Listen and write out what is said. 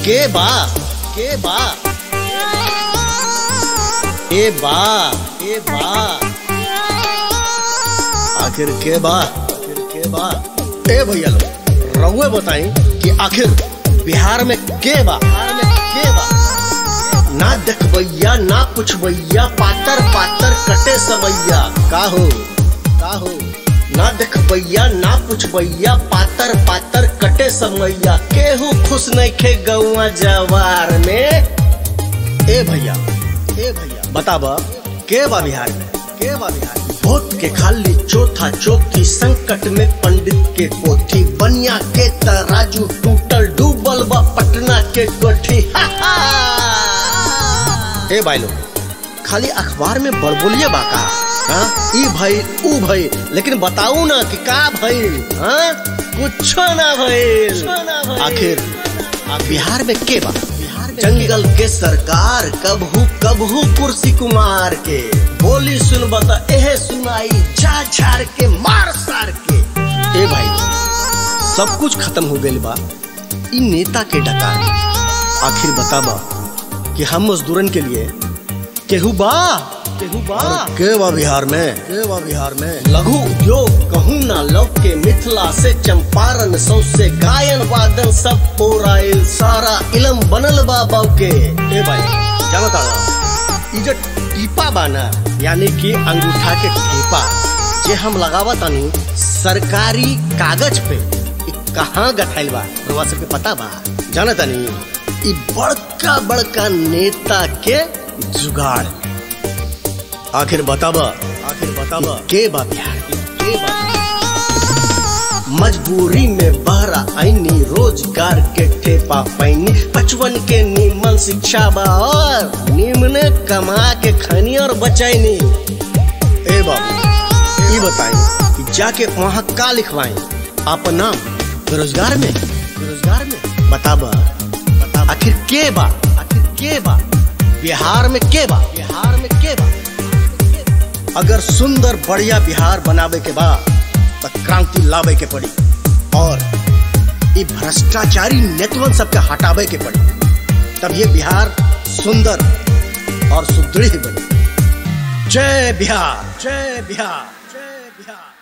के बा के बा ए बा ए बा आखिर के बा आखिर के बा ए भैया लोग रउए बताई कि आखिर बिहार में के बा बिहार में के बा ना देखबैया ना पुछबैया पातर पातर कटे समैया का हो का हो ना देखबैया ना पुछबैया पातर पातर कटे समैया केहू खुश नहीं खे गौआ जवार में ए भैया ए भैया बताब के बा बिहार में के बा बिहार में भोट के खाली चौथा चौथी संकट में पंडित के पोथी बनिया के तराजू टूटल डूबल बा पटना के कोठी हा हा ए भाई लोग खाली अखबार में बड़बोलिए बाका हाँ ई भई ऊ भई लेकिन बताऊ ना कि का भइल हाँ कुछो ना भइल आखिर आ बिहार में के बा बिहार में जंगल के सरकार कबहू कबहू कुर्सी कुमार के बोली सुन बता एहे सुनाई जा झाड़ के मार सार के ए भाई सब कुछ खत्म हो गइल बा इ नेता के डकार आखिर बताबा कि हम मजदूरन के लिए केहू बा केहू बा के बा बिहार में के बा बिहार में लघु उद्योग कहूँ ना लव के मिथिला से चंपारण सौ से गायन वादन सब पोराइल सारा इलम बनल बा बाव के ए भाई जानता ई जो टीपा बा ना यानी कि अंगूठा के टीपा जे हम लगावा तानी सरकारी कागज पे इ कहाँ गठाइल बा रउआ सबके पता बा जाना तानी इ बड़का बड़का नेता के जुगाड़ आखिर बताबा आखिर बताबा के बा बिहार के बा मजबूरी में बहरा आईनी रोजगार के ठेपा पैनी बचपन के निमन शिक्षा बा और निम्न कमा के खनी और बचाईनी ए बाबू ई बताई कि जाके वहाँ का लिखवाई आपन नाम बेरोजगार में बेरोजगार में बताबा बताबा आखिर के बा आखिर के बा बिहार में के बा बिहार में के बा अगर सुंदर बढ़िया बिहार बनावे के बा तो क्रांति लावे के पड़ी और ये भ्रष्टाचारी नेतवन सबके हटावे के पड़ी तब ये बिहार सुंदर और सुदृढ़ बनी जय बिहार जय बिहार जय बिहार